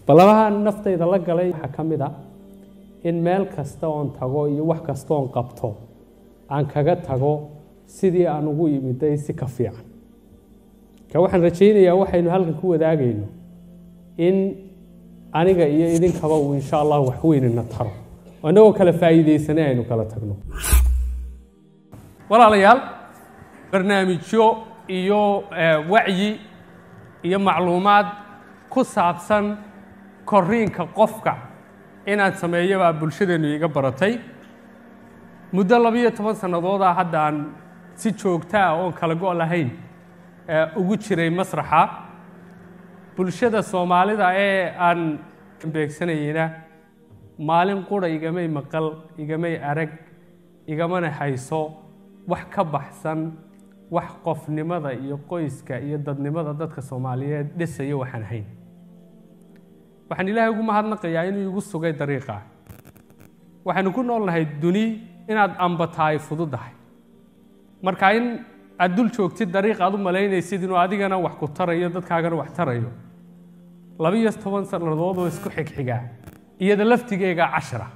ballabaha naftayda la galay waxaa ka mid a in meel kasta oon tago iyo wax kasta oon qabto aan kaga tago sidii aan ugu imiday si ka fiican ka waxaan rajaynayaa waxaynu halkan ku wadaagayno in aniga iyo idinkaba uu insha allah wax weynina taro oo innagoo kala faa'iidaysanay aynu kala tagno walaalayaal barnaamijyo iyo wacyi iyo macluumaad ku saabsan koriinka qofka inaad sameeyo baa bulshadeennu iga baratay muddo labiyo toban sannadooda hadda aan si joogta ah oon kala go' lahayn ugu jiray masraxa bulshada soomaalida ee aan beegsanayeyna maalin qura igamay maqal igamay arag igamana hayso wax ka baxsan wax qofnimada iyo qoyska iyo dadnimada dadka soomaaliyeed dhisaya waxaan hayn waxaan ilaahay ugu mahadnaqayaa inuu igu sugay dariiqa waxaynu ku nool nahay duni inaad ambataa ay fududahay marka in aad dul joogtid dariiq aad u malaynaysid inuu adigana wax ku tarayo dadkaagana wax tarayo labiyo toban sannadood oo isku xigxigaa iyada laftigeega cashara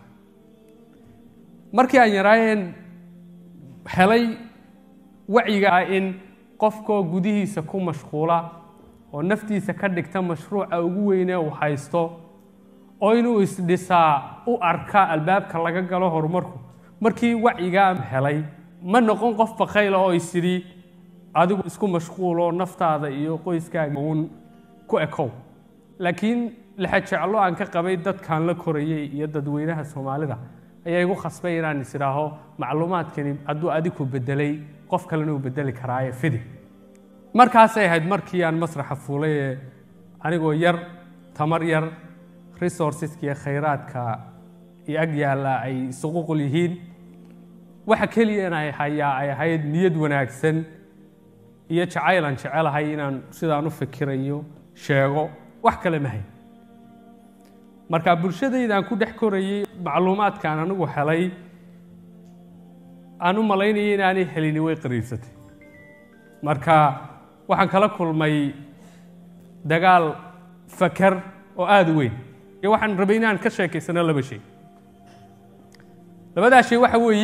markii aan yaraayeen helay wacyiga ah in qofkoo gudihiisa ku mashquula oo naftiisa ka dhigta mashruuca ugu weynee uu haysto oo inuu isdhisaa u arka albaabka laga galo horumarku markii wacyigaa helay ma noqon qof bakayla oo isidhi adigu isku mashquulo naftaada iyo qoyskaaga uun ku ekow laakiin lexajeclo aan ka qabay dadkaan la korayay iyo dadweynaha soomaalida ayaa igu khasbay inaan is idhaaho macluumaadkani hadduu adiku bedelay qof kalena uu bedeli karaaye fidi markaasay ahayd markii aan masraxa fuulay ee anigoo yar tamar yar resourceska iyo khayraadka iyo ag yaalla ay isuququl yihiin waxa keliya in ay hayaa ay ahayd niyad wanaagsan iyo jacayl aan jecelahay inaan sidaan u fikirayo sheego wax kale ma hayn marka bulshadaydaan ku dhex korayay macluumaadkaan anigu helay aan u malaynayay inaanay helini way qariibsatay marka waxaan kala kulmay dagaal fakar oo aada u weyn iyo waxaan rabay inaan ka sheekaysano laba shay labadaa shay waxa weeye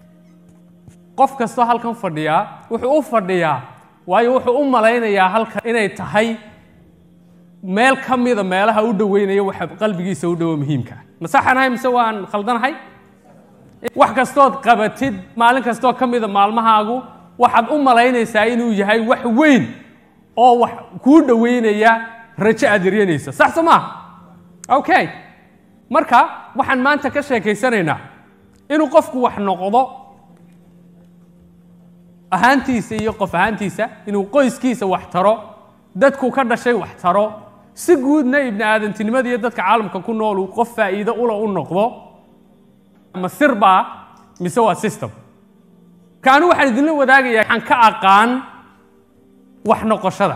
qof kastoo halkan fadhiyaa wuxuu u fadhiyaa waayo wuxuu u malaynayaa halkan inay tahay meel ka mida meelaha u dhoweynaya waxa qalbigiisa u dhowo muhiimka ma saxanahay mise waan khaldanahay wax kastood qabatid maalin kastoo ka mida maalmahaagu waxaad u malaynaysaa inuu yahay wax weyn oo wax kuu dhoweynaya rajo aad yaryanaysa sax so maaha okay marka waxaan maanta ka sheekaysanaynaa inuu qofku wax noqdo ahaantiisa iyo qof ahaantiisa inuu qoyskiisa wax taro dadku ka dhashay wax taro si guudna ibni aadantinimada iyo dadka caalamka ku nool uu qof faa'iido ula u noqdo ma sirbaa mise waa system kaanu waxaan idinla wadaagayaa waxaan ka aqaan wax noqoshada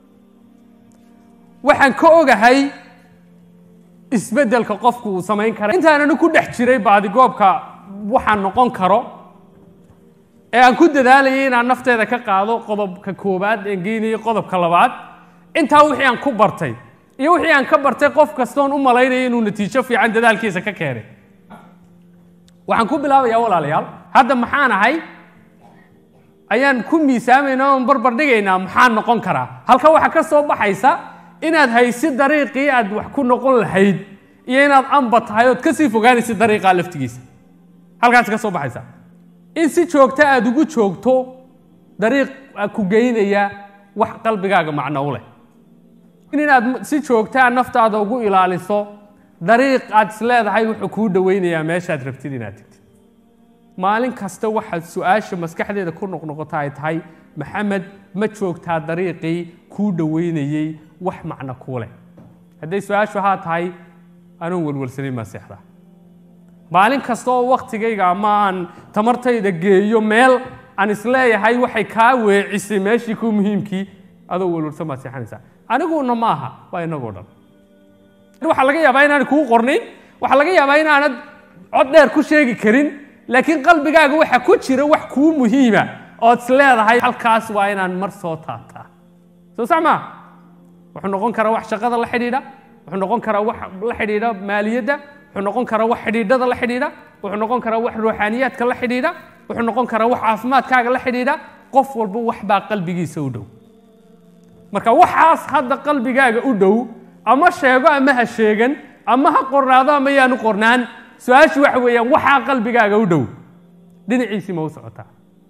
waxaan ka ogahay isbeddelka qofku uu samayn kara intaananu ku dhex jiray baadigoobka waxaan noqon karo ee aan ku dadaalayay inaan nafteeda ka qaado qodobka koowaad een geynayo qodobka labaad intaa wixii aan ku bartay iyo wixii aan ka bartay qof kastoon u malaynaya inuu natiijo fiican dadaalkiisa ka keenay waxaan ku bilaabayaa walaalayaal hadda maxaan ahay ayaan ku miisaamaynaa oon barbar dhigaynaa maxaan noqon karaa halka waxaa ka soo baxaysa inaad haysid dariiqii aad wax ku noqon lahayd iyo inaad amba tahay ood kasii fogaanaysid dariiqaa laftigiisa halkaas ka soo baxaysa in si joogta aad ugu joogto dariiq ku geynaya wax qalbigaaga macno u leh inaad si joogtaa naftaada ugu ilaaliso dariiq aad isleedahay wuxuu kuu dhoweynayaa meeshaad rabtid inaad tegtid maalin kasta waxaad su-aasha maskaxdeeda ku noqnoqota ay tahay maxamed ma joogtaa dariiqii kuu dhoweynayey wax macno kuu leh hadday su-aashu haa tahay anuun welwelsanin maa seexdaa maalin kasta oo waktigayga ama aan tamartayda geeyo meel aan isleeyahay waxay kaa weecisay meeshii ku muhiimkii adoo welwelsan baad seexanaysaa aniguna ma aha waa inagoo dhan waxaa laga yaabaa inaanay kuu qornayn waxaa laga yaabaa inaanad cod dheer ku sheegi karin laakiin qalbigaaga waxa ku jira wax kuu muhiima ood is leedahay halkaas waa inaan mar soo taabtaa soo sax maa wuxuu noqon karaa wax shaqada la xidhiidha wuxuu noqon karaa wax la xidhiidha maaliyadda wuxuu noqon karaa wax xidhiidhada la xidhiidha wuxuu noqon karaa wax ruuxaaniyaadka la xidhiidha wuxuu noqon karaa wax caafimaadkaaga la xidhiidha qof walba wax baa qalbigiisa u dhow marka waxaas hadda qalbigaaga u dhow ama sheego ama ha sheegan ama ha qornaado ama yaanu qornaan su-aashu waxa weeyaan waxaa qalbigaaga u dhow dhinaciisii ma u socotaa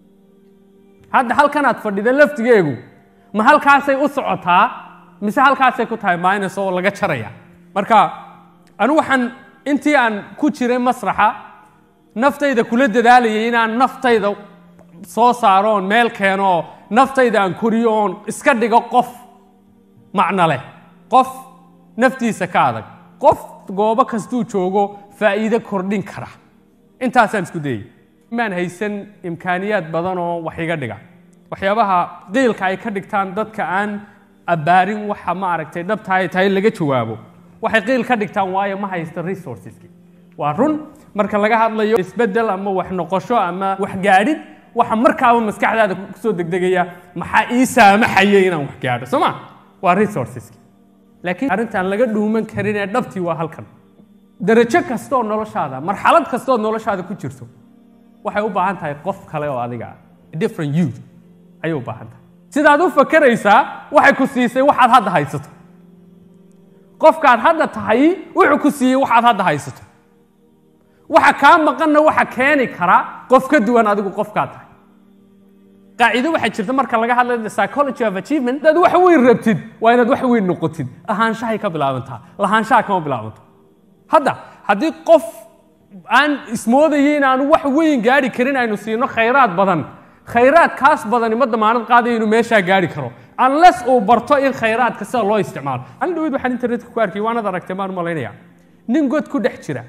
hadda halkanaad fadhida laftigeegu ma halkaasay u socotaa mise halkaasay ku tahay minus oo laga jaraya marka anu waxaan intii aan ku jiray masraxa naftayda kula dadaalayay inaan naftayda soo saaro oon meel keeno oo naftayda aan koriyo oon iska dhigo qof macno leh qof naftiisa ka adag qof goobo kastuu joogo faa'iido kordhin kara intaasaan isku dayay maan haysan imkaaniyaad badan oo wax iga dhiga waxyaabaha qiilka ay ka dhigtaan dadka aan abbaarin waxa ma aragtay dhabta ay tahay laga jawaabo waxay qiil ka dhigtaan waayo ma haysta resourceski waa run marka laga hadlayo isbeddel ama wax noqosho ama wax gaadhid waxa markaaba maskaxdaada kusoo degdegaya maxaa ii saamaxaya inaan wax gaadho soo ma waa resourceski laakiin arrintaan laga dhuuman karin ee dhabtii waa halkan darajo kastooo noloshaada marxalad kastooo noloshaada ku jirto waxay u baahan tahay qof kale oo adiga ah different you ayay u baahan tahay sidaad u fakeraysaa waxay ku siisay waxaad hadda haysato qofkaad hadda tahay wuxuu ku siiyey waxaad hadda haysato waxa kaa maqanna waxa keeni kara qof ka duwan adigu qofkaa tahay qaacido waxaa jirta marka laga hadlayo the psychology of achievement dad wax weyn rabtid waa inaad wax weyn noqotid ahaanshahay ka bilaabantaa lahaanshaha kama bilaabanto hadda haddii qof aan ismoodayay in aanu wax weyn gaari karin aynu siino khayraad badan khayraadkaas badani ma damaanad qaadayo inuu meeshaa gaari karo unless uu barto in khayraadka sida loo isticmaalo an dhaweyd waxaan internetka ku arkay waanad aragtay maan malaynaya nin god ku dhex jira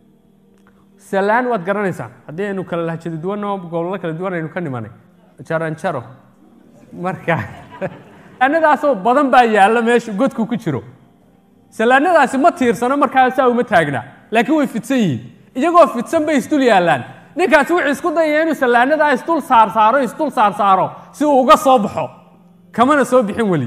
salaan waad garanaysaan haddii aynu kala lahjado duwanoo gobollo kala duwan aynu ka nimanay jaranjaro marka salaanadaasoo badan baa yaalla meesha godku ku jiro salaanadaasi ma tiirsano markaasaa uma taagna laakiin way fidsan yihiin iyagoo fidsan bay isdul yaallaan ninkaasi wuxuu isku dayaya inuu salaanadaa isdul saarsaaro isdul saarsaaro si uu uga soo baxo kamana soo bixin weli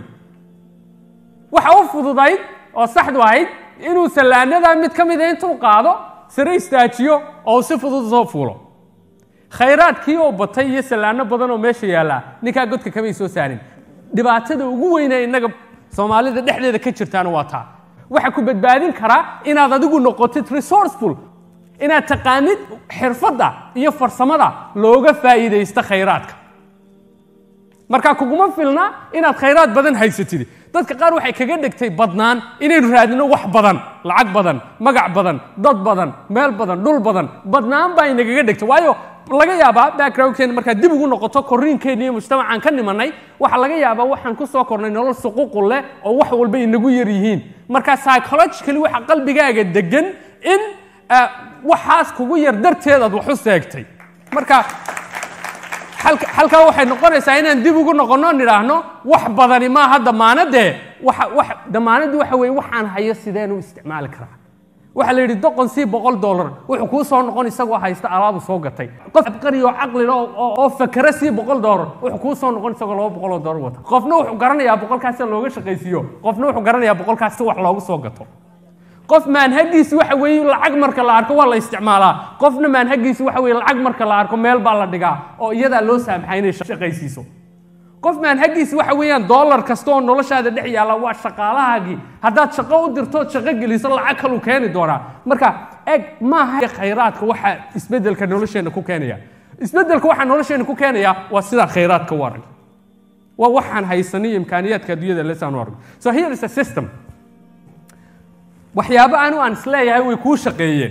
waxa u fududayd oo saxdu ahayd inuu salaanadaa mid ka mida intuu qaado sare istaajiyo oo uu si fudud soo fuulo khayraadkii oo batay iyo salaano badan oo meesha yaallaa ninkaa godka kamay soo saarin dhibaatada ugu weyne innaga soomaalida dhexdeeda ka jirtaana waa taa waxa ku badbaadin karaa inaad adigu noqotid resourceful inaad taqaanid xirfadda iyo farsamada looga faa'iidaysta khayraadka marka kuguma filna inaad khayraad badan haysatid dadka qaar waxay kaga dhigtay badnaan inaynu raadino wax badan lacag badan magac badan dad badan meel badan dhul badan badnaan baa inagaga dhigtay waayo laga yaabaa backgroundkeena markaad dib ugu noqoto korriinkeena iyo mujtamacaan ka nimanay waxaa laga yaabaa waxaan ku soo kornay nolol suquuqu leh oo wax walba inagu yar yihiin marka psychologically waxa qalbigaaga degan in waxaas kugu yar darteedaad wax u seegtay marka halkaa waxay noqonaysaa inaan dib ugu noqonno nidhaahno wax badani maaha damaanadee damaanadii waxa weye waxaan hayo sideen u isticmaali karaa waxaa la yidhi doqon sii boqol dollar wuxuu kuu soo noqon isagoo haysta alaabu soo gatay qof abqari oo caqli oo fakere sii boqol dollar wuxuu kuu soo noqon isagoo laba boqol oo dollar wata qofna wuxuu garanayaa boqolkaas si looga shaqaysiiyo qofna wuxuu garanayaa boqolkaas si wax loogu soo gato qof maanhagiisi waxa weeye lacag marka la arko waa la isticmaalaa qofna maanhagiisi waxa weeye lacag marka la arko meel baa la dhigaa oo iyadaa loo saamaxay inay shaqaysiiso qof maanhagiisi waxa weeyaan dollar kasta oo noloshaada dhex yaalla waa shaqaalahaagii haddaad shaqo u dirtood shaqo geliso lacag kaluu keeni doonaa marka eg maaha khayraadka waxa isbeddelka nolosheenna ku keenaya isbeddelka waxaa nolosheenna ku keenaya waa sidaa khayraadka u arag waa waxaan haysanay imkaaniyaadka adduunyada lesaan u arag so here is a system waxyaabo anu aan isleeyahay way kuu shaqeeyeen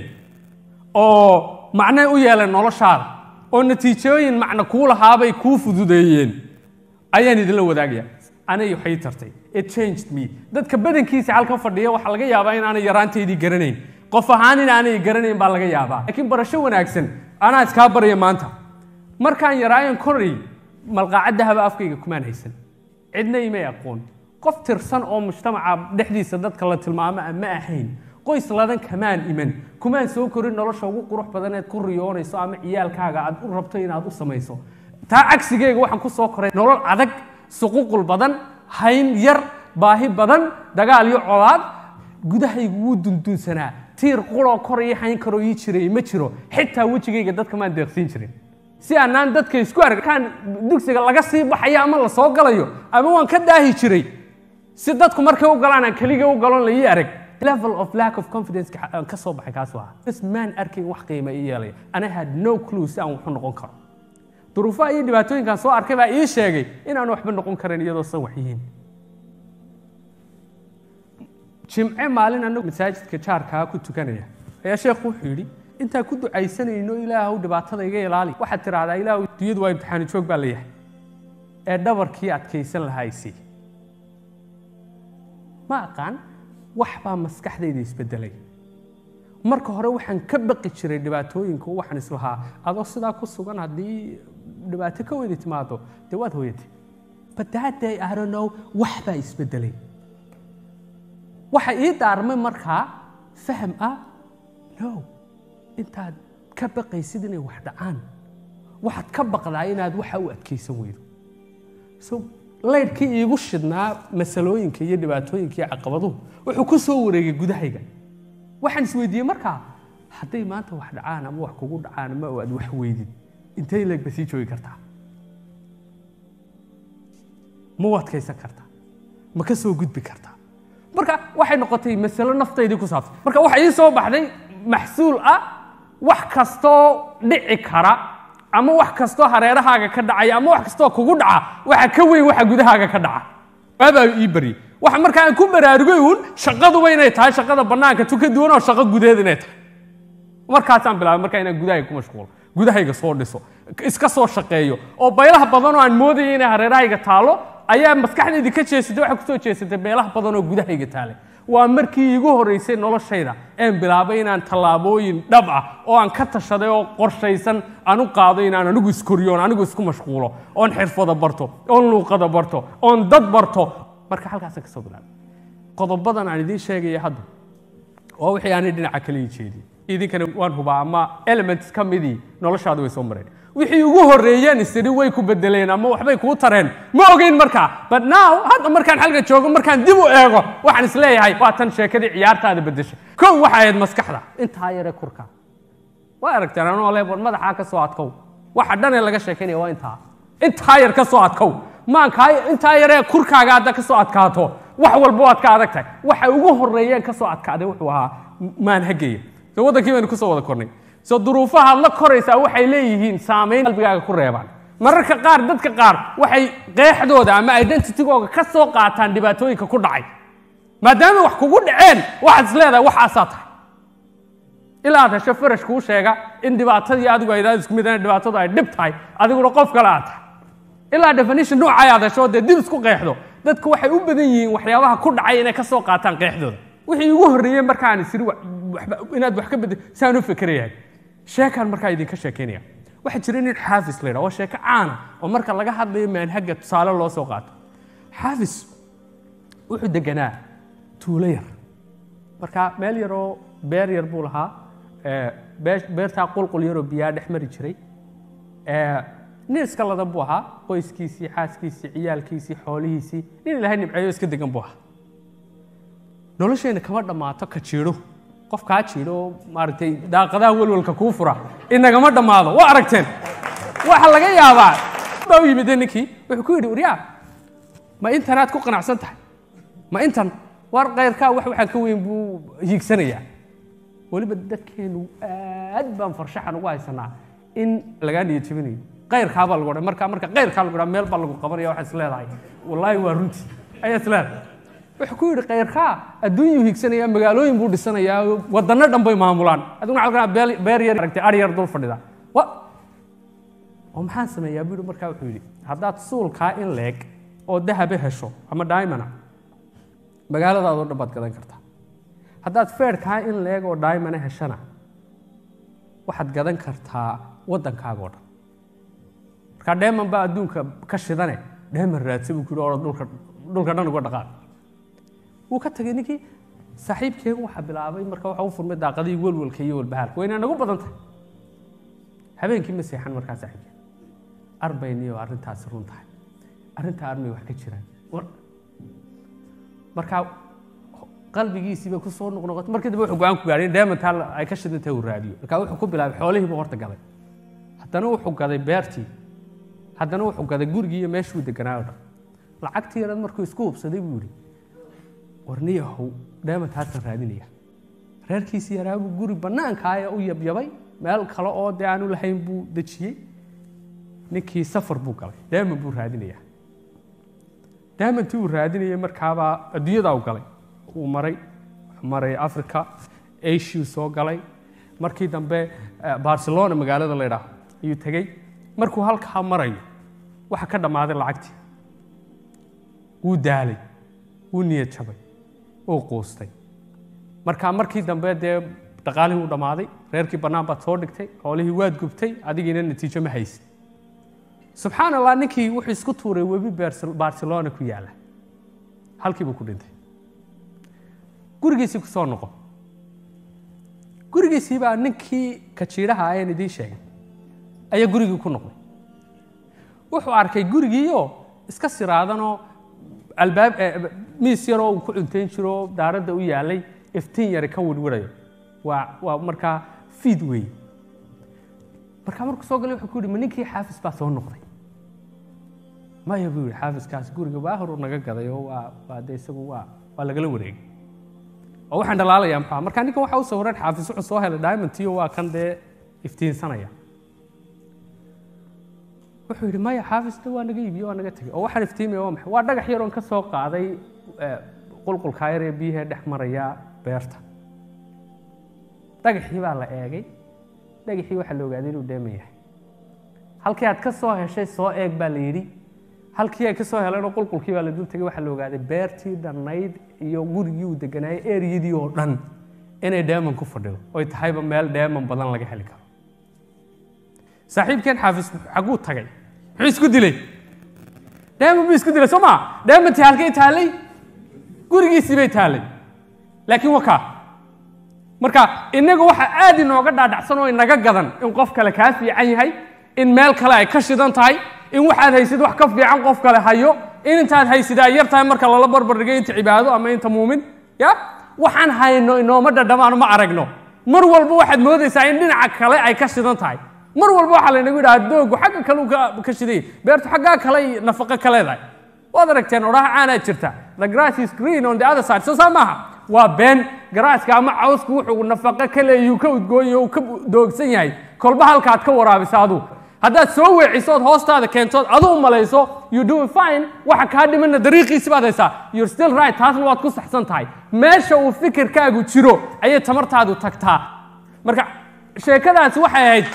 oo macnay u yeeleen noloshaada oo natiijooyin macno kuu lahaabay kuu fududeeyeen ayaan idinla wadaagaya anay waxay tartay it changed me dadka badankiisa halkan fadhiya waxaa laga yaabaa in aanay yaraanteydii garanayn qof ahaan in aanay garanayn baa laga yaabaa laakiin barasho wanaagsan anaa iskaa baraya maanta markaan yaraayan koray malqaacadda haba afkayga kumaan haysan cidna imay aqoon qof tirsan oo mujtamaca dhexdiisa dadka la tilmaamo ma ahayn qoys ladan kamaan iman kumaan soo korin nolosha ugu qurux badaneed ku riyoonayso ama ciyaalkaaga aad u rabto inaad u samayso taa cagsigeega waxaan ku soo koray nolol adag suququl badan hayn yar baahi badan dagaal iyo colaad gudahaygu wuu dundunsanaa tiir quroo kor ii hayn karoo ii jiray ma jiro xitaa wejigayga dadka maan deeqsiin jirin si aanaan dadka isku arkaan dugsiga laga sii baxayo ama la soo galayo ama waan ka daahi jiray si dadku markay u galaan aan keliga u galon la ii arag level of lack of confidence aan ka soo baxay kaas waa bas maan arkayn wax qiima ii yeelaya ana had no clue si aan waxu noqon karo duruufaha iyo dhibaatooyinkaan soo arkay baa ii sheegay inaan waxba noqon karin iyadoo san wax yihiin jimce maalin anagu masaajidka jaarkaa ku tukanaya ayaa sheekhu wuxuu yidhi intaan ku ducaysanayno ilaahu dhibaatada iga ilaali waxaad tidhaahdaa ilaahu dunyadu waa imtixaani joog baa leeyahay ee dhabarkii adkaysan lahaa isii ma aqaan wax baa maskaxdayda isbedelay marka hore waxaan ka baqi jiray dhibaatooyinka waxaan islahaa adoo sidaa ku sugan haddii dhibaato ka weydi timaado dee waad hooyatay but that day I don't know wax baa isbedelay waxa ii daarmay markaa faham ah no intaad ka baqaysid inay wax dhacaan waxaad ka baqdaa inaad waxa u adkaysan weydo so laydhkii iigu shidnaa masalooyinka iyo dhibaatooyinka iyo caqabaduhu wuxuu ku soo wareegay gudahayga waxaan isweydiiyey markaa hadday maanta wax dhacaan ama wax kugu dhacaan ama aad wax weydid intay leegba sii joogi kartaa ma u adkaysan kartaa ma ka soo gudbi kartaa marka waxay noqotay masalo naftaydii ku saabsan marka waxa ii soo baxday maxsuul ah wax kastoo dhici kara ama wax kastoo hareerahaaga ka dhacaya ama wax kastoo kugu dhaca waxa ka weyn waxa gudahaaga ka dhaca waabaa ii baryey waxa markaa aan ku baraarugay uun shaqaduba inay tahay shaqada bannaanka tu ka duwan oo shaqo gudeed inay tahay markaasaan bilaabay markaa inaan gudahayga ku mashquulo gudahayga soo dhiso iska soo shaqeeyo oo baylaha badan oo aan moodayay inay hareerahayga taalo ayaa maskaxdaydii ka jeesatay waxay kusoo jeesatay beelaha badan oo gudahayga taalay waa markii iigu horreysay noloshayda een bilaabay inaan tallaabooyin dhab ah oo aan ka tashaday oo qorshaysan aan u qaado inaan anigu iskoriyo oon anigu isku mashquulo oon xirfada barto oon luuqada barto oon dad barto marka halkaasaan ka soo bilaabay qodobadan aan idiin sheegaya hadda waa wixii aanay dhinaca kale ii jeediyey idinkana waan hubaa ama elements ka midii noloshaada way soo mareen wixii ugu horreeyeen isiri way ku bedeleen ama waxbay kuu tareen ma ogeyn markaa but now hadda markaan xalka joogo markaan dib u eego waxaan isleeyahay waa tan sheekadii ciyaartaada bedeshay kow waxay ahayd maskaxda intaa yare kurka waa aragteen anoo le war madaxaa ka soo adkow waxa dhanee laga sheekaynaya waa intaa intaa yar ka soo adkow maankaa intaa yaree kurkaaga hadda ka soo adkaato wax walba waad ka adag tahay waxa ugu horreeyeen ka soo adkaaday wuxuu ahaa maanhageya so waddankii baynu kusoo wada kornay so duruufahaad la koraysaa waxay leeyihiin saamayn qalbigaaga ku reebaan mararka qaar dadka qaar waxay qeexdooda ama identitygooga ka soo qaataan dhibaatooyinka ku dhacay maadaama wax kugu dhaceen waxaad is leedahay waxaasaa tahay ilaa aad hesho farash kuu sheega in dhibaatadii adigu aydaad isku mid dhibaatadu ay dhib tahay adiguna qof kale aad tahay ilaa definition noocay aad hesho dee dib isku qeexdo dadku waxay u badan yihiin waxyaabaha ku dhacay inay ka soo qaataan qeexdooda wixii ugu horreeyey markaan isiri inaad wax ka bedel saan u fikerayahay sheekaan markaa idinka sheekaynaya waxaa jira nin xaafis la yidhaha waa sheeko caana oo marka laga hadlayo maanhaga tusaale loo soo qaato xaafis wuxuu deganaa tuulo yar marka meel yaroo beer yar buu lahaa beertaa qulqul yaroo biyaa dhex mari jiray nin iska ladan buu ahaa qoyskiisii xaaskiisii ciyaalkiisii xoolihiisii nin ilaahay nimceeyo iska degan buu ahaa nolosheenna kama dhammaato ka jiidho qof kaa jiidho oo maaragtay daaqadaha welwalka kuu fura inagama dhammaado waa aragteen waxa laga yaabaa baa u yimid ninkii wuxuu ku yidhi uryaa ma intanaad ku qanacsan tahay ma intan war kayrkaa wax waxaan ka weyn buu hiigsanayaa weliba dadkeenu aad baan farshaxan ugu haysanaa in lagaa niyad jebinayo kayrkaabaa lagu odhan marka marka kayrkaa lagu odhan meel baa lagu qabanaya waxaa is leedahay wallaahi waa runtii ayaa is leedahay wuxuu ku yidhi kayrkaa adduunyuu hiigsanaya magaalooyin buu dhisanayaa waddanno dhan bay maamulaan adiguna waxaa lagaa beer yar aragtay ari yar dul fadhida wa oo maxaan sameeyaa buu yidhi markaa wuxuu yidhi haddaad suulkaa in leeg oo dahabe hesho ama daimana magaaladaadoo dhan baad gadan kartaa haddaad feerkaa in leeg oo daimana heshana waxaad gadan kartaa waddankaaga oo dhan markaa dheeman baa adduunka ka shidane dheeman raadsa buu ku yidhi oo dhulka dhulka dhan uga dhaqaaq wuu ka tagay ninkii saaxiibkeen waxaa bilaabay marka waxa u furmay daaqadii welwalka iyo walbahaarka wayna nagu badan tahay habeenkii ma seexan markaa saaxiibkeen arbayniyo arrintaasi run tahay arrintaa armay wax ka jiraan markaa qalbigiisiiba ku soo noqnoqotay markii dambe wuxuu go-aan ku gaadhay in diamondtaa ay ka shidan tahay uu raadiyo markaa wuxuu ku bilaabay xoolihiibu horta gaday haddana wuxuu gaday beertii haddana wuxuu gaday gurigii iyo meeshuu deganaa oo dhan lacagtii yarad markuu isku hubsaday buu yidhi warniyahow diamondtaasaan raadinaya reerkiisii yaraabuu guri bannaankaaya u yabyabay meel kale oo dee aanu lahayn buu dejiyey ninkii safar buu galay diamond buu raadinayaa diamondtii uu raadinayay markaabaa adduunyadaa u galay uu maray wuxuu maray africa asiu soo galay markii dambe barcelona magaalada la ydhaah ayuu tegey markuu halkaa marayo waxa ka dhammaaday lacagtii wuu daalay wuu niyad jabay wuu quustay marka markii dambe dee dhaqaalihii u dhammaaday reerkii bannaan baad soo dhigtay xoolihii waad gubtay adigiina natiijo ma haysid subxaan allah ninkii wuxuu isku tuuray webi barcelona ku yaala halkii buu ku dhintay gurigiisii ku soo noqon gurigiisii baa ninkii kajiidhaha ayaan idiin sheegay ayaa gurigii ku noqday wuxuu arkay gurigiioo iska siraadanoo albaab miis yaroo uu ku cuntayn jiro daaradda u yaalay iftiin yari ka wirwirayo waa waa markaa fiid weeye markaa markuu soo galay wuxuu ku yidhi ma ninkii xaafis baa soo noqday maya buu yidhi xaafiskaas guriga waa horuu naga gaday oo waa waa dee isagu waa waa lagala wareegay oo waxaan dhalaalayaa maxaa markaa ninkan waxa u sawiran xaafis wuxuu soo helay diamondtiyo waa kan dee iftiinsanaya wuxuu yidhi maya xaafisna waa naga iibiye waa naga tegey oo waxaan iftiimaya waa maxay waa dhagax yaroon ka soo qaaday qulqulkaa yar ee biyahee dhex maraya beerta dhagaxii baa la eegay dhagaxii waxaa la ogaaday inuu dheeman yahay halkii aad ka soo heshay soo eeg baa la yidhi halkii ay ka soo heleen oo qulqulkii baa la dul tegay waxaa la ogaaday beertii dhannayd iyo gurigii uu deganaayay eriyadii oo dhan inay dheeman ku fadhido oy tahayba meel dheeman badan laga heli karo saaxiibkeen xaafis xaguu tagay muxuu isku dilay dheeman buu isku dilay soo maa dheemantii halkay taallay gurigiisii bay taallay laakiin wakaa marka innaga waxaa aad inooga dhaadhacsan oo inaga gadan in qof kale kaa fiican yahay in meel kale ay ka shidan tahay in waxaad haysid wax ka fiican qof kale hayo in intaad haysid ay yar tahay marka lala barbardhigay inta cibaado ama inta muumin ya waxaan hayno inooma dhadhamaano ma aragno mar walba waxaad moodaysaa in dhinaca kale ay ka shidan tahay mar walba waxaa laynagu yidhaha doogu xagga kale uu ka shiday beertu xaggaa kale nafaqo ka leedahay waad aragteen odhaha caanaa jirta the grass is green on the other side soo saa maaha waa been garaaska ama cawsku wuxuu nafaqo ka leeyuu ka udgoonya uu ka doogsan yahay kolba halkaad ka waraabisa aduu haddaad soo weecisood hoostaada keentood aduu malayso you doing fine waxa kaa dhimana dariiqiisi baad haysaa you're still right taasna waad ku saxsan tahay meesha uu fikirkaagu jiro ayay tamartaadu tagtaa marka sheekadaasi waxay ahayd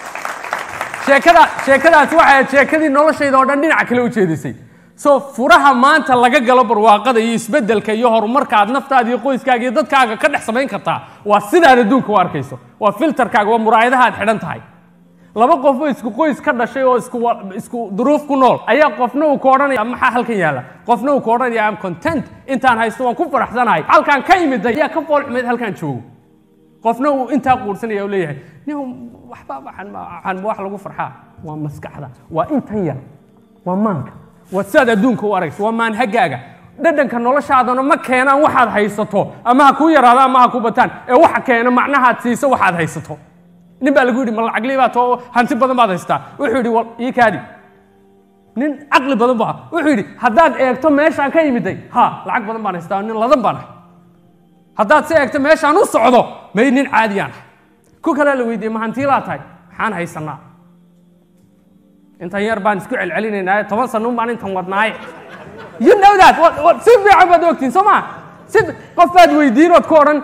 sheekada sheekadaasi waxay ahayd sheekadii noloshayda oo dhan dhinaca kale u jeedisay so furaha maanta laga galo barwaaqada iyo isbeddelka iyo horumarka aad naftaada iyo qoyskaaga iyo dadkaaga ka dhex samayn kartaa waa sidaad adduunka u arkayso waa filterkaaga waa muraayadaha aad xidhan tahay laba qof oo isku qoys ka dhashay oo isku isku duruuf ku nool ayaa qofna uu ku odhanaya maxaa halkan yaalla qofna uu ku odhanaya am content intaan haysto waan ku faraxsanahay halkaan ka imiday ayaa ka fool xumeyd halkaan joogo qofna uu intaa quursanaya u leeyahay nin waxba waxaan waxaan wax lagu farxaa waa maskaxda waa intan yar waa maanka waa sidaad adduunka u aragto waa maanhagaaga dhadhanka noloshaadana ma keenaan waxaad haysato ama ha kuu yaraado ama ha ku bataan ee waxa keena macnahaad siiso waxaad haysato nin baa lagu yidhi ma lacagli baa too hanti badan baad haystaa wuxuu yidhi wal ii kaadi nin caqli badan buu ahaa wuxuu yidhi haddaad eegto meeshaan ka yimiday ha lacag badan baan haystaa nin ladan baan ahay haddaad si eegto meeshaan u socdo may nin caadiyaan ahay ku kalea la weydiiyey ma hantiilaa tahay maxaan haysanaa intan yar baan isku celcelinaynaa toban sano baan intan wadnaaye you know that si fiican baad ogtiin soo maa si qof baad weydiin ood ku odhan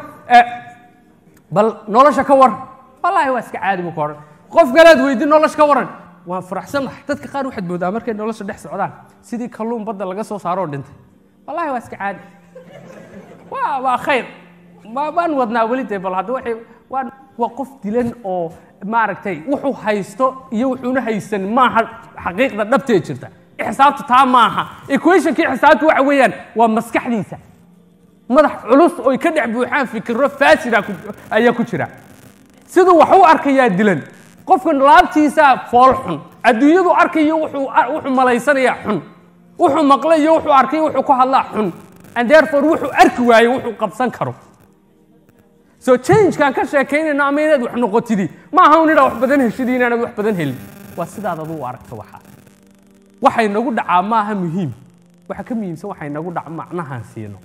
bal nolosha ka waran wallaahi waa iska caadi buu ku odhan qof kalead weydiin nolosha ka waran waan faraxsanahay dadka qaar waxaad moodaa markay nolosha dhex socdaan sidii kalluun badda laga soo saaro oo dhintay wallaahi waa iska caadi waa waa khayr waan wadnaa weli dee bal hadda waxay waan waa qof dilan oo maaragtay wuxuu haysto iyo wuxuuna haysan maaha xaqiiqda dhabtee jirta xisaabta taa maaha equationkii xisaabta waxa weeyaan waa maskaxdiisa madax culus oy ka dhex buuxaan fikiro faasida ayaa ku jira siduu wax u arkayaa dilan qofka laabtiisaa fool xun adduunyadu arkayo wuxuu wuxuu malaysanayaa xun wuxuu maqlay iyo wuxuu arkay wuxuu ku hadlaa xun and therefore wuxuu arki waayo wuxuu qabsan karo so changekaan ka sheekaynayno ama inaad wax noqotidi ma aha un inaad wax badan heshidi inaanad wax badan helin waa sidaad adu u aragto waxaa waxay nagu dhacaa ma aha muhiim waxa ka muhiimsan waxay nagu dhaca macnahaan siino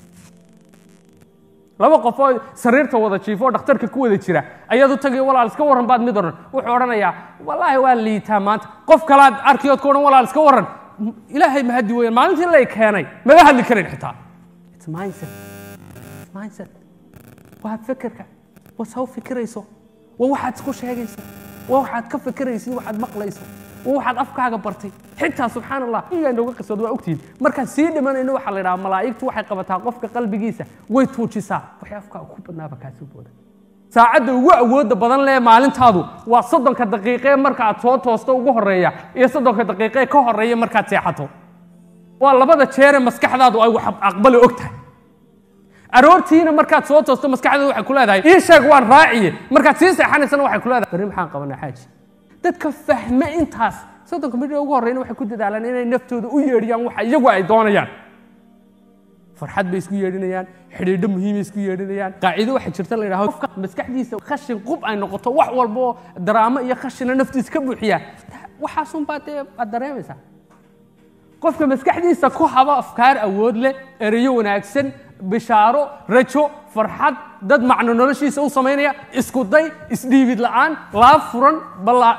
laba qof oo sariirta wada jiifo oo dhakhtarka ku wada jira ayaad u tagay walaal iska warran baad mid odhan wuxuu odhanayaa wallaahi waa liitaa maanta qof kalaad arkiyood ku odhan walaal iska warran ilaahay ma haddi weeyaan maalintii lay keenay maba hadli karin xitaa It's mindset. It's mindset. waa fekerka waa saw fikirayso waa waxaad isku sheegayso waa waxaad ka fikiraysid waxaad maqlayso waa waxaad afkaaga bartay xitaa subxaan allah iyaa nooga qisood waa ogtihiin markaan sii dhimanayno waxaa la idhaha malaa'igtu waxay qabataa qofka qalbigiisa way tuujisaa waxay afkaaga ku badnaaba kaasoo booda saacadda ugu awoodda badan lee maalintaadu waa soddonka daqiiqee marka aad soo toosto ugu horreeya iyo soddonka daqiiqee ka horreeya markaad seexato waa labada jeere maskaxdaadu ay wax aqbali og tahay aroortiina markaad soo toosto maskaxdeedu waxay ku leedahay ii sheeg waan raaciye markaad sii seexanaysana waxay ku leedahay berri maxaan qabanaa xaaji dadka fahme intaas soddonka midhi ugu horreyna waxay ku dadaalaan inay naftooda u yeedhiyaan waxa iyagu ay doonayaan farxad bay isku yeedhinayaan xidhiidho muhiimay isku yeedhinayaan qaacido waxaa jirta la yidhahdo qofka maskaxdiisa khashin qub ay noqoto wax walba oo daraamo iyo khashina naftiisa ka buuxiya waxaasunbaa dee aad dareemaysaa qofka maskaxdiisa ku haba afkaar awood leh ereyo wanaagsan bishaaro rajo farxad dad macno noloshiisa u samaynaya isku day isdhiibid la'aan laab furan ballaa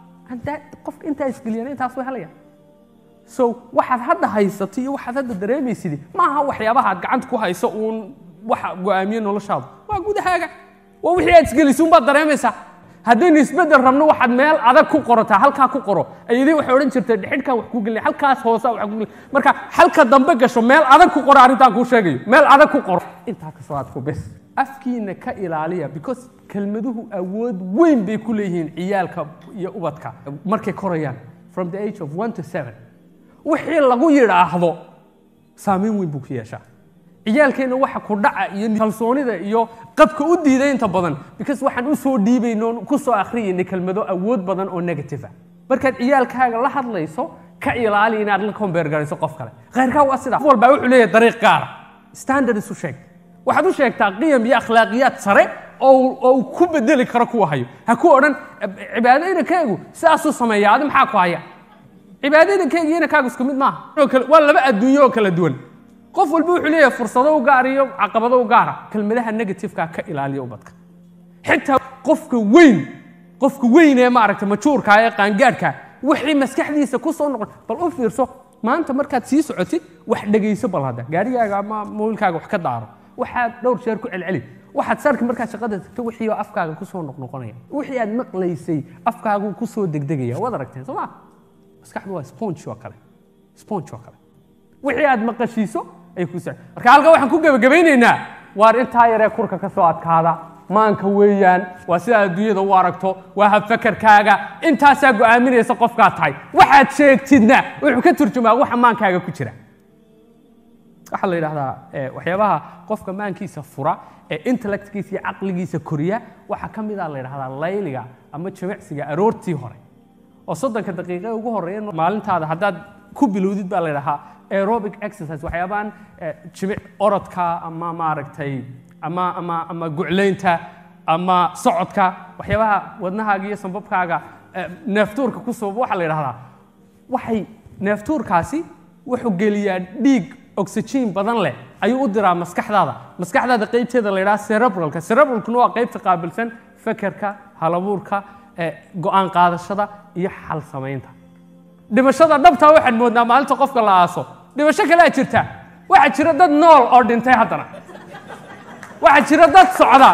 qofka intaa isgeliyana intaas way helayaan so waxaad hadda haysatay iyo waxaad hadda dareemaysidi maaha waxyaabaha aad gacanta ku hayso uun waxa go'aamiye noloshaadu waa gudahaaga waa wixii aad isgelisay unbaad dareemaysaa haddaynu isbeddel rabno waxaad meel adag ku qorataa halkaa ku qoro ayadii waxay odhan jirtay dhexidhkaan wax ku gelin halkaas hoosa wax ku gelin marka halka dambe gasho meel adag ku qoro arrintaan kuu sheegayo meel adag ku qoro intaa ka soo adku bes afkiina ka ilaaliya because kelmaduhu awood weyn bay ku leeyihiin ciyaalka iyo ubadka markay korayaan from the age of one to seven wixii lagu yidhaahdo saamayn weyn buu ku yeeshaa ciyaalkeenna waxa ku dhaca iyo kalsoonida iyo qadka u diiday inta badan because waxaan u soo dhiibayno ku soo akhriyayna kelmado awood badan oo negative ah markaad ciyaalkaaga la hadlayso ka ilaali inaad la kombeer garayso qof kale khayrkaa waa sidaa qof walbaa wuxuu leeyahay dariiq gaara standard isu sheeg waxaad u sheegtaa qiyam iyo akhlaaqiyaad sare oo uu ku bedeli karo kuwa hayo ha ku odhan cibaado inankaygu sidaasuu sameeya adi maxaa ku haya cibaado inankayga iyo inankaagu isku mid maaha waa laba adduunyo oo kala duwan qof walba wuxuu leeyahay fursado u gaar iyo caqabado u gaara kelmadaha negativeka ka ilaaliya ubadka xitaa qofka weyn qofka weyn ee maaragtay majuurka ee qaangaadhka wixii maskaxdiisa ku soo noqon bal u fiirso maanta markaad sii socotid wax dhegayso bal hadda gaarigaaga ama mobilkaaga wax ka daaro waxaad dhowr jeer ku celceli waxaad sarki markaad shaqada tagto wixii oo afkaaga kusoo noqnoqonaya wixii aad maqlaysay afkaagu kusoo degdegaya waad aragteen soo ma maskaxdu waa sponge oo kale sponge oo kale wixii aad maqashiiso ay ku socon marka halka waxaan ku gebagabaynaynaa waar intaa yaree kurka ka soo adkaada maanka weeyaan waa sidaad adduunyada u aragto waa habfakarkaaga intaasaa go'aaminaysa qofkaad tahay waxaad sheegtidna wuxuu ka turjumaa waxa maankaaga ku jira waxaa la yidhahdaa waxyaabaha qofka maankiisa fura ee intellectkiisa iyo caqligiisa koriya waxaa ka mid a la yidhahdaa layliga ama jimicsiga aroortii hore oo soddonka daqiiqe ugu horreeya maalintaada haddaad ku bilowdid baa la yidhahaa aerobic exercise waxyaabaan jimic orodka ama maaragtay ama ama ama guclaynta ama socodka waxyaabaha wadnahaaga iyo sambabkaaga neeftuurka ku sababa waxaa la yidhahdaa waxay neeftuurkaasi wuxuu geliyaa dhiig oxygen badan leh ayuu u diraa maskaxdaada maskaxdaada qaybteeda la yidhaha cerebralka cerebralkuna waa qaybta qaabilsan fekerka halabuurka go'aan qaadashada iyo xal samaynta dhimashada dhabtaa waxaad moodnaa maalinta qofka la aaso dhimasho kalea jirta waxaa jira dad nool oo dhintay haddana waxaa jira dad socda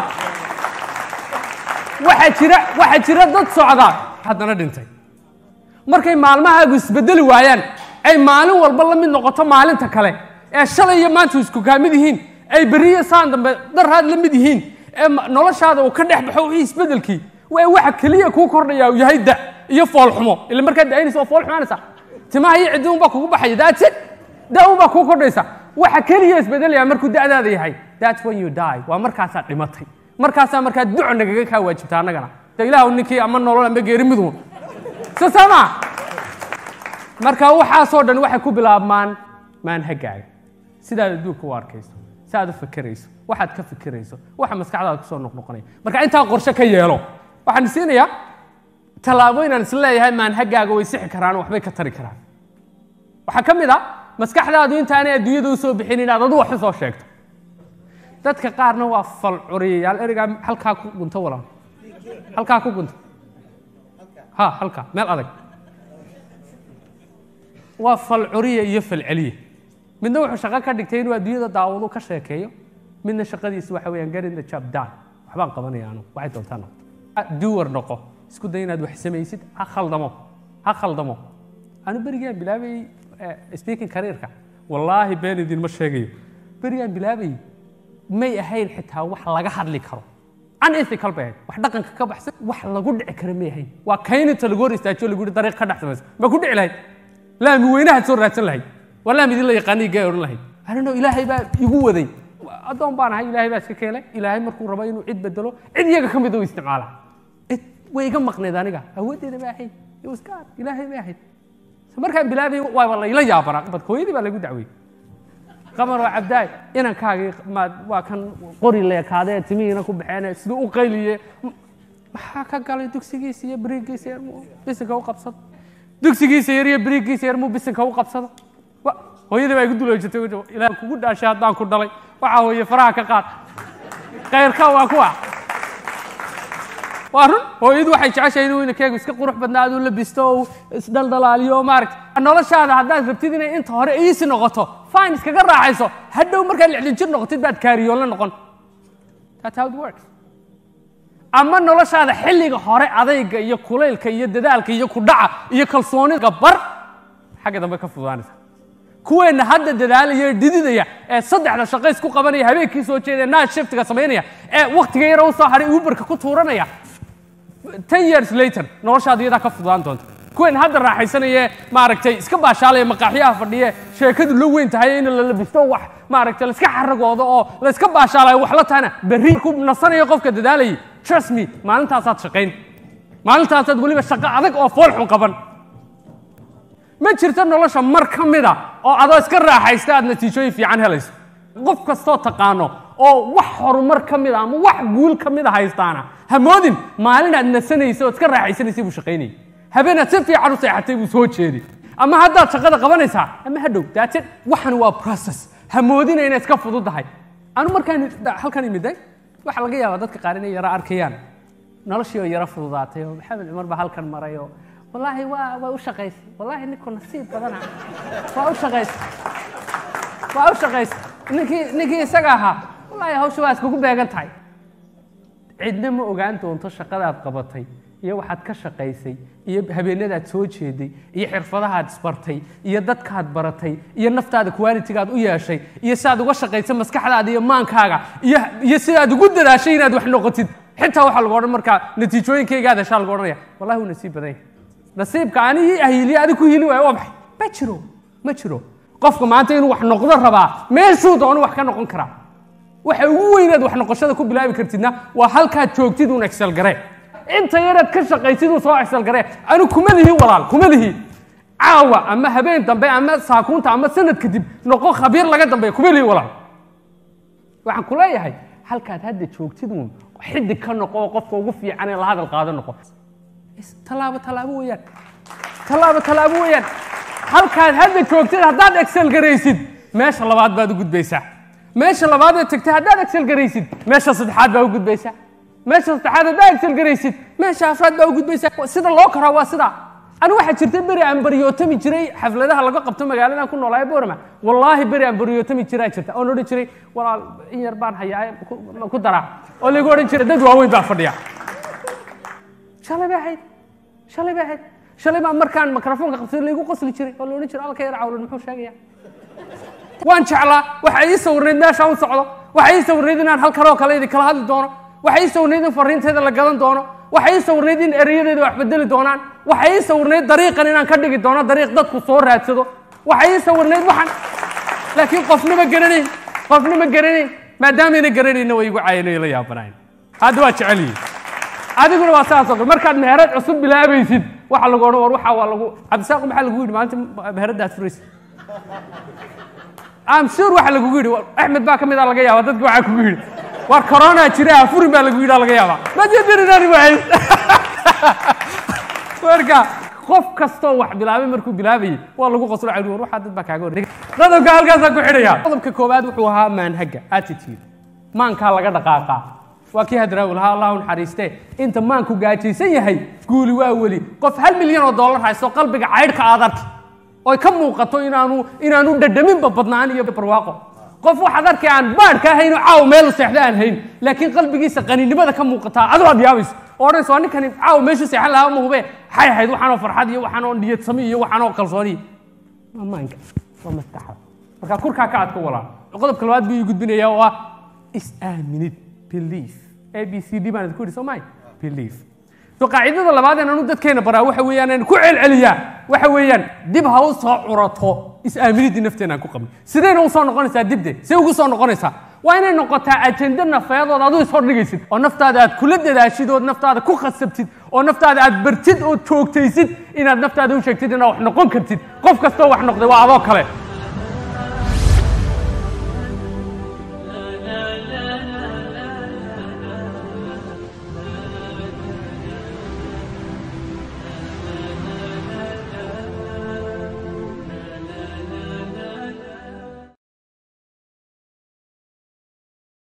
waxaa jira waxaa jira dad socda haddana dhintay markay maalmahaagu isbedeli waayaan ay maalin walba la mid noqoto maalinta kale ee shalay iyo maanta isku kaamid yihiin ay beriyo saan dambe daraad la mid yihiin ee noloshaada uu ka dhex baxo wixii isbedelkii waa waxa keliya kuu kordhaya uu yahay da iyo foolxumo ila markaad da'aynaysa waa fool xumaanaysa timaha iyo ciddi unbaa kugu baxaya that's it da unbaa kuu kordhaysa waxa keliya isbedelaya markuu da'daada yahay that's when you die waa markaasaad dhimatay markaasaa markaa duco nagaga kaa waajibta annagana de ilaahu ninkii ama nolol ama geeri miduun so sama marka waxaasoo dhan waxay ku bilaabmaan maanhagaaga sidaad adduunka u arkayso si aad u fekerayso waxaad ka fekerayso waxa maskaxdaada kusoo noqnoqonaya marka intaa qorshe ka yeelo waxaan siinayaa tallaabooyin aan isla leeyahay maanhagaaga way sixi karaan waxbay ka tari karaan waxaa ka mid a maskaxdaadu intaanay adduunyada u soo bixin inaad adu wax u soo sheegto dadka qaarna waa falcuriyayaal ereygaa halkaa ku gunto walaal halkaa ku gunto ha halkaa meel adag waa falcuriya iyo falceliye midna wuxuu shaqo ka dhigtay inuu adduunyada daawado ka sheekeeyo midna shaqadiisu waxa weeyaan getting the job done waxbaan qabanaya anu waxay doontaa noqo duwar noqo isku day inaad wax samaysid ha khaldamo ha khaldamo anu berigaan bilaabayey speaking careerka wallaahi been idinma sheegayo berigaan bilaabayey may ahayn xitaa wax laga hadli karo unethical bay ahayd wax dhaqanka ka baxsan wax lagu dhici kara may ahayn waa kayninta lagu hor istaajiyo lagu yihi dariiq ka dhex samaysa ma ku dhici lahayd laami weynahaad soo raadsan lahayd waa laami idin la yaqaaniy gaa odhan lahayd anino ilaahay baa igu waday addoon baan ahay ilaahay baa iska keenay ilaahay markuu rabo inuu cid bedelo cid iyaga ka mid u isticmaala cid way iga maqneed aniga awooddeeda baa ahayd it was God ilaahay bay ahayd markaan bilaabay waaba layla yaabanaa bad hooyadii baa lagu dacweyey qamar waa cabdaay inankaagii waa kan qori leekaadee timihiina ku baxeen siduu u qayliye maxaa ka galay dugsigiisa iyo beriigiisa yar muu bisinka u qabsado dugsigiisa yar iyo beriigiisa yar muu bisinka u qabsado hooyadii baa igu duloojatay ilaah kugu dhaashay haddaan ku dhalay waxaa hooye faraha ka qaad khayrka waa kuwa waa run hooyadu waxay jeceshahay inuu inakeegu iska qurux badnaado labisto oo isdhaldhalaaliyo maaragta noloshaada haddaad rabtid inay inta hore iisi noqoto fine iskaga raaxayso hadhow markaad lixdan jir noqotid baad kaariyoonla noqon that's how it works ama noloshaada xilliga hore adayga iyo kulaylka iyo dadaalka iyo kudhaca iyo kalsoonida bar xagga dambe ka fududaanaysa kuweenna hadda dadaalaya ee dhididaya ee saddexda shaqo isku qabanaya habeenkii soo jeedaya naad shiftiga samaynaya ee waktiga yara u soo hadhay uberka ku tuuranaya ten years later noloshaada iyadaa ka fududaan doonta kuween hadda raaxaysanaya maaragtay iska baashaalaya maqaaxyaha fadhiye sheekadu la weyn tahay in la labisto wax maaragtay layska xaragoodo oo layska baashaalayo wax la tahana berri ku nasanayo qofka dadaalayay trust me maalintaasaad shaqayn maalintaasaad weliba shaqo adag oo fool xun qaban ma jirto nolosha mar ka mida oo adoo iska raaxaysta aad natiijooyin fiican helayso qof kastoo taqaano oo wax horumar ka mid a ama wax guul ka mid a haystaana ha moodin maalin aad nasanaysa ood iska raaxaysanaysay buu shaqaynayay habeenaad si fiican u seexatay buu soo jeeday ama haddaad shaqada qabanaysaa ama hadhow daatid waxan waa process ha moodina inay iska fududahay anu markaan halkan imiday waxaa laga yaabaa dadka qaar inay yaro arkayaan noloshii oo yaro fududaatay oo maxamed cumar baa halkan maray oo wallaahi waa waa u shaqaysay wallaahi ninku nasiib badana waa u shaqaysay waa u shaqaysay ninkii ninkii isaga ahaa wallaahi hawsha waa iskugu beegan tahay cidna ma ogaan doonto shaqadaad qabatay iyo waxaad ka shaqaysay iyo habeenadaad soo jeeday iyo xirfadahaad isbartay iyo dadkaad baratay iyo naftaada qualitigaad u yeeshay iyo sidaad uga shaqaysay maskaxdaada iyo maankaaga iyo iyo sidaad ugu dadaashay inaad wax noqotid xitaa waxaa lagu odhan markaa natiijooyinkaygaad heshaa lagu odhanaya wallahi wuu nasiib badan yahay nasiibka anigii ahiliye adig ku hili waayo waa maxay ma jiro ma jiro qofka maanta inuu wax noqdo rabaa meeshuu doono wax ka noqon karaa waxa ugu weynaad wax noqoshada ku bilaabi kartidna waa halkaad joogtid uun excel garee inta yaraad ka shaqaysid uun soo excel garee anu kuma lihi walaal kuma lihi caawa ama habeen dambe ama saakuunta ama sanad kadib noqo khabiir laga dambeeya kuma lihi walaal waxaan ku leeyahay halkaad hadda joogtid uun xidig ka noqo oo qofka ugu fiican ee la hadal qaado noqo tallaabo tallaabo weeyaan tallaabo tallaabo weeyaan halkaad hadda joogtid haddaad excel garaysid meesha labaad baad u gudbaysaa meesha labaad ee tagtay haddaad excel garaysid meesha saddexaad baa u gudbaysaa meesha saddexaad haddaad excel garaysid meesha afraad baa u gudbaysaa sida loo koraa waa sidaa anigu waxaa jirta beri aan baryootami jiray xafladaha laga qabto magaaladan ku noolaayo boorama wallaahi beri aan baryootami jiraa jirta oon odhan jiray walaal in yar baan hayaa ku daraa oo laygu odhan jiray dad waaweyn baa fadhiya shalay bay ahayd shalay bay ahayd shalay baa markaan mikrofoonka qabsay laygu qosli jiray oo la odhan jiray alka yar cawlan muxuu sheegaya waan jeclaa waxa ii sawirnayd meesha u socdo waxa ii sawirnayd inaan halkan oo kale idin kala hadli doono waxa ii sawirnayd in fariinteeda la gadan doono waxa ii sawirnayd in ereyadeeda wax bedeli doonaan waxa ii sawirnayd dariiqan inaan ka dhigi doono dariiq dadku soo raadsado waxa ii sawirnayd waxaan laakiin qofna ma garanayn qofna ma garanayn maadaameyna garanayna way igu caayanayo la yaabanayn hadda waa jecel yihin adiguna waa saas oo kale markaad meherad cusub bilaabaysid waxa lagu odhan war waxa waa lagu cabdisaaqu maxaa lagu yidhi maalinta meheradaad furaysid am sure waxa lagugu yidhi axmed baa ka mid a laga yaaba dadki waxaa kugu yidhi war corona jira afurin baa lagu yidhi laga yaaba ma jedirinani waay marka qof kastoo wax bilaabay markuu bilaabayay waa lagu qoslo cali war waxaa dad baa kaaga horreegay qodobka halkaasaa ku xidhaya qodobka koowaad wuxuu ahaa maanhaga attitude maankaa laga dhaqaaqaa waa kii hadraawi lahaa allahu naxariiste inta maanku gaajaysan yahay guuli waa weli qof hal milyan oo dollar haysto qalbiga caydhka aad arki oy ka muuqato inaanu inaanu dhadhaminba badnaan iyo barwaaqo qof waxaad arkay aan baadhka ahayn oo caaw meel seexda aan hayn laakiin qalbigiisa qaninimada ka muuqataa adoo aad yaabayso oo odhanaysa waa ninkani caaw meeshu seexan lahaa ma hube xay ahayd waxaanoo farxad iyo waxaanoo niyad sami iyo waxaanoo kalsooni waa maanka waa maskaxda marka kurkaa ka adka walaa qodobka labaad buu ii gudbinaya oo ah is-aaminid belief a b c d baan idinku yidhi soo maay belief so qaacidada labaad ee anu dadkeena baraa waxa weeyaan aan ku celceliyaa waxa weeyaan dib ha u soo curato is-aaminidii nafteena aan ku qabnay sidayna u soo noqonaysaa dibde say ugu soo noqonaysaa waa inay noqotaa ajenda nafeedood adu ishordhigaysid oo naftaada aad kula dadaashid ood naftaada ku khasabtid oo naftaada aad bartid oo joogtaysid inaad naftaada u sheegtid inaad wax noqon kartid qof kastoo wax noqday waa adoo kale